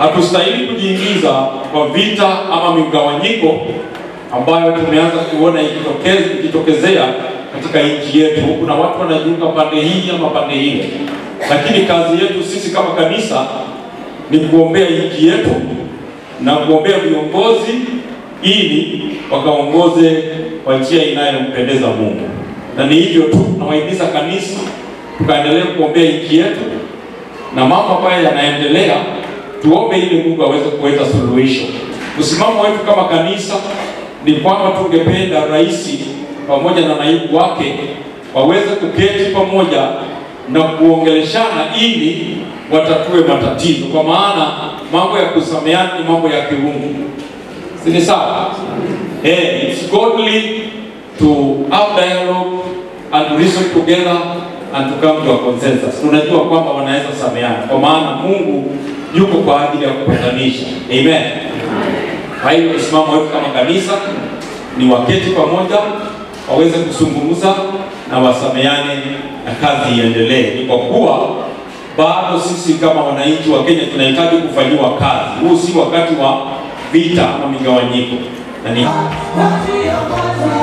Hatustahili kujiingiza kwa vita ama migawanyiko ambayo tumeanza kuona ikitokeze- ikitokezea katika nchi yetu. Kuna watu wanajiunga pande hii ama pande ile, lakini kazi yetu sisi kama kanisa ni kuombea nchi yetu na kuombea viongozi ili wakaongoze kwa njia inayompendeza Mungu. Na ni hivyo tu, nawahimiza kanisa tukaendelea kuombea nchi yetu na mambo ambayo yanaendelea, tuombe ili Mungu aweze kuleta suluhisho. Msimamo wetu kama kanisa ni kwamba tungependa rais pamoja na naibu wake waweze kuketi pamoja na kuongeleshana ili watatue matatizo, kwa maana mambo ya kusameheana ni mambo ya kiungu, si ni sawa? Eh, it's godly to have dialogue and to reason together and to come to a consensus. Tunajua kwamba wanaweza sameheana, kwa maana Mungu yuko kwa ajili ya kupatanisha. Amen. Kwa hiyo msimamo wetu kama kanisa ni waketi pamoja, waweze kuzungumza na wasameane na kazi iendelee. Ni kwa kuwa bado sisi kama wananchi wa Kenya tunahitaji kufanyiwa kazi. Huu si wakati wa vita ama migawanyiko, na ni Viongozi